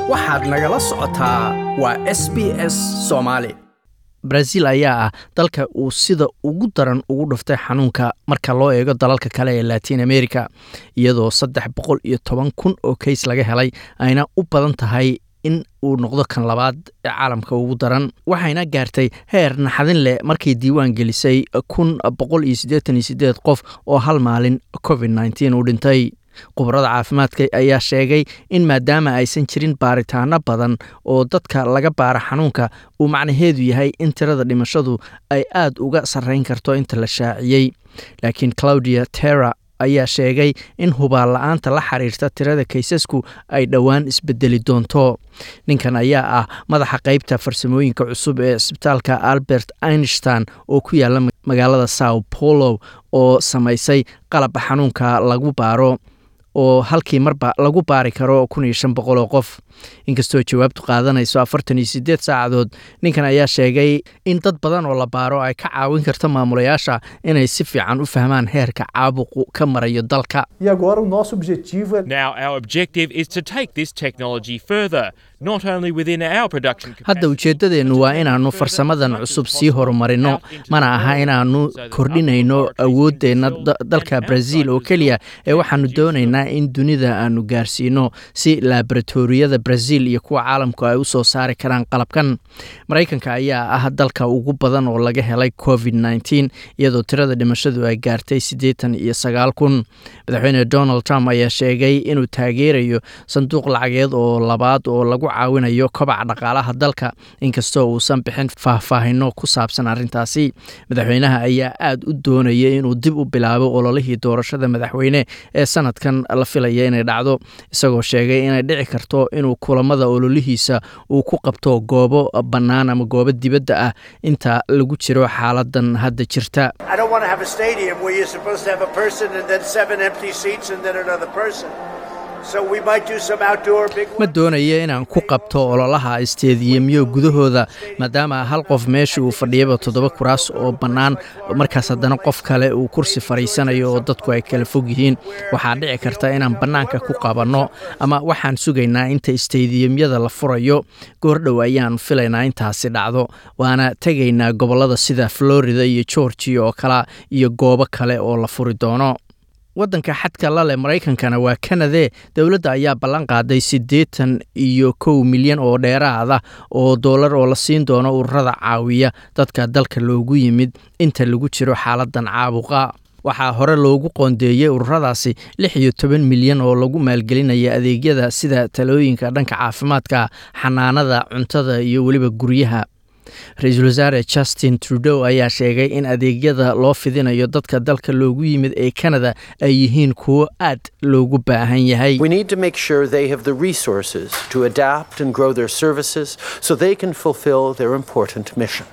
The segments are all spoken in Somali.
waxaad nagala socotaa waa s b s soomaali brazil ayaa ah dalka uu sida ugu daran ugu dhuftay xanuunka marka loo eego dalalka kale ee latin america iyadoo saddex boqol iyo toban kun oo kays laga helay ayna u badan tahay in uu noqdo kan labaad ee caalamka ugu daran waxayna gaartay heer naxadin leh markay diiwaan gelisay kun boqol iyo siddeetan iyo siddeed qof oo hal maalin covid nneteen uu dhintay khubarada caafimaadka ayaa sheegay in maadaama aysan jirin baaritaano badan oo dadka laga baara xanuunka uu macnaheedu yahay in tirada dhimashadu ay aad uga sarrayn karto inta la shaaciyey laakiin claudia terra ayaa sheegay in hubaal la-aanta la xiriirta tirada kaysasku ay dhowaan isbedeli doonto ninkan ayaa ah madaxa qeybta farsamooyinka cusub ee isbitaalka albert einstein oo ku yaala magaalada sao paulo oo samaysay qalab xanuunka lagu baaro oo halkii marba lagu baari karo kun iyo shan boqol oo qof inkastoo jawaabtu qaadanayso afartan iyo siddeed saacadood ninkan ayaa sheegay in dad badan oo la baaro ay ka caawin karto maamulayaasha inay si fiican u fahmaan heerka caabuqu ka marayo dalka E agora o nosso objetivo é Now, our objective is to take this technology further, not only within our production hadda capacity, ujeeddadeennu waa inaannu farsamadan cusub sii horumarino mana aha inaannu kordhinayno awooddeenna da- dalka brazil oo keliya ee waxaannu doonaynaa in dunida aannu gaarsiino si laboratoriyada brazil iyo kuwa caalamku ay u soo saari karaan qalabkan maraykanka ayaa ah dalka ugu badan oo laga helay covid nneteen iyadoo tirada dhimashadu ay gaartay siddeetan iyo sagaal kun madaxweyne donald trump ayaa sheegay inuu taageerayo sanduuq lacageed oo labaad oo lagu caawinayo kobaca dhaqaalaha dalka inkastoo uusan bixin faahfaahino ku saabsan arrintaasi madaxweynaha ayaa aad u doonaya inuu dib u bilaabo ololihii doorashada madaxweyne ee sanadkan la filaya inay dhacdo isagoo sheegay inay dhici karto inuu kulamada ololihiisa uu ku qabto goobo bannaan ama goobo dibadda ah inta lagu jiro xaaladan hadda jirta I don't want to have a stadium where you're supposed to have a person and then seven empty seats and then another person. So we might do some outdoor big ma ones. doonayo inaan ku qabto ololaha isteediyemyo gudahooda maadaama hal qof meesha uu fadhiyaba toddoba kuraas oo bannaan markaas haddana qof kale uu kursi fadhiisanayo oo dadku ay kala fog yihiin waxaa dhici karta inaan bannaanka ku qabanno ama waxaan sugaynaa inta isteediyemyada la furayo goordhow ayaan filaynaa intaasi dhacdo waana tegaynaa gobollada sida florida iyo georgia oo kale iyo goobo kale oo la furi doono waddanka xadka la leh maraykankana waa kanade dowladda ayaa ballan qaaday siddeetan iyo kow milyan oo dheeraada oo doolar oo la siin doono ururada caawiya dadka dalka loogu yimid inta lagu jiro xaaladan caabuqa waxaa hore loogu qoondeeyey ururadaasi lix iyo toban milyan oo lagu maalgelinaya adeegyada sida talooyinka dhanka caafimaadka xanaanada cuntada iyo weliba guryaha ra-iisul wasaare justin trudeau ayaa sheegay in adeegyada loo fidinayo dadka dalka loogu yimid ee canada ay yihiin kuwo aad loogu baahan yahay We need to make sure they have the resources to adapt and grow their services so they can fulfill their important mission.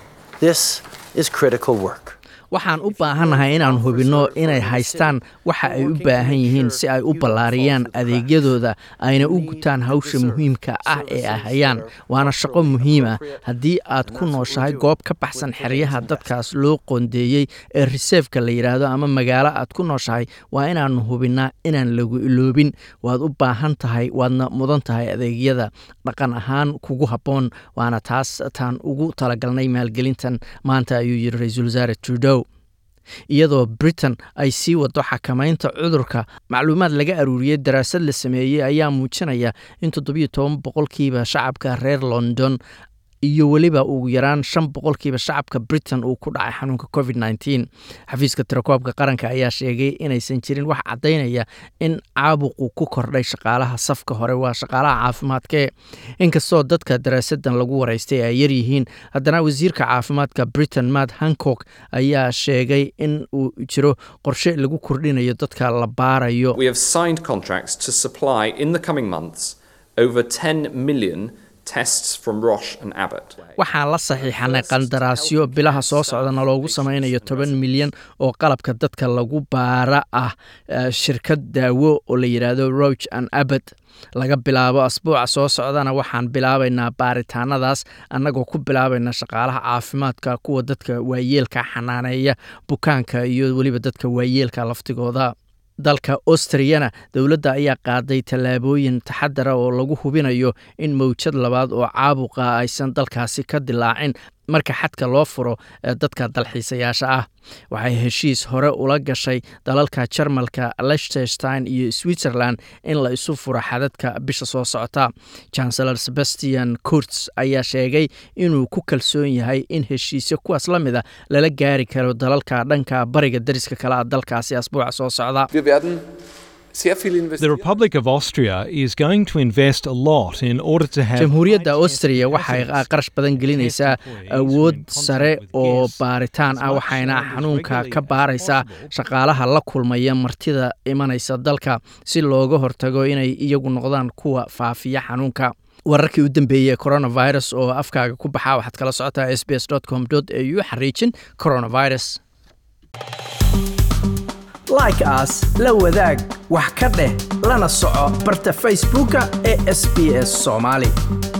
This is critical work. waxaan u baahannahay inaan hubinno inay haystaan waxa ay u baahan yihiin si ay u ballaariyaan adeegyadooda ayna u gutaan hawsha muhiimka ah ee ay hayaan waana shaqo muhiim ah haddii aad ku nooshahay goob ka baxsan xeryaha dadkaas loo qoondeeyey ee riseefka la yidhaahdo ama magaalo aad ku nooshahay waa inaannu hubinnaa inaan lagu iloobin waad u baahan tahay waadna mudan tahay adeegyada dhaqan ahaan kugu habboon waana taas taan ugu talagalnay maalgelintan maanta ayuu yidhi ra-iisul wasaare trudeau iyadoo britain ay sii wado xakamaynta cudurka macluumaad laga aruuriyey daraasad la sameeyey ayaa muujinaya in toddobiyo toban boqolkiiba shacabka reer london iyo weliba ugu yaraan shan boqolkiiba shacabka britain uu ku dhacay xanuunka covid nneteen xafiiska tirakoobka qaranka ayaa sheegay inaysan jirin wax caddaynaya in caabuqu ku kordhay shaqaalaha safka hore waa shaqaalaha caafimaadkee inkastoo dadka daraasadan lagu waraystay ay yaryihiin haddana wasiirka caafimaadka britain matt hancock ayaa sheegay in uu jiro qorshe lagu kordhinayo dadka la baarayo We have signed contracts to supply in the coming months over 10 million tests from Roche and Abbott. waxaan la saxiixanay qandaraasyo bilaha soo socdana loogu sameynayo toban milyan oo qalabka dadka lagu baara ah eh, shirkad daawo oo la yidhaahdo roch and abbott laga bilaabo asbuuca soo socdana waxaan bilaabaynaa baaritaanadaas annagoo ku bilaabayna shaqaalaha caafimaadka kuwa dadka waayeelka xanaaneeya bukaanka iyo weliba dadka waayeelka laftigooda dalka austriyana dowladda ayaa qaaday tallaabooyin taxadara oo lagu hubinayo in mawjad labaad oo caabuqa aysan dalkaasi ka dilaacin marka xadka loo furo ee dadka dalxiisayaasha ah waxay heshiis hore ula gashay dalalka jarmalka liechtenstein iyo switzerland in la isu furo xadadka bisha soo socota chancellor sebastian kurts ayaa sheegay inuu ku kalsoon yahay in heshiisyo kuwaas la mid a lala gaari karo dalalka dhanka bariga dariska kale a dalkaasi asbuuca soo socda The Republic of Austria is going to invest a lot in order to have jamhuuriyadda austria waxay qarash badan gelinaysaa awood sare oo baaritaan ah waxayna xanuunka ka baaraysaa shaqaalaha la kulmaya martida imanaysa dalka si looga hortago inay iyagu noqdaan kuwa faafiya xanuunka wararkii u dambeeyey coronavirus oo afkaaga ku baxa waxaad kala socotaa s b s com au xariijin coronavirus like aas la wadaag wax ka dheh lana soco barta facebooka ee sb s soomaali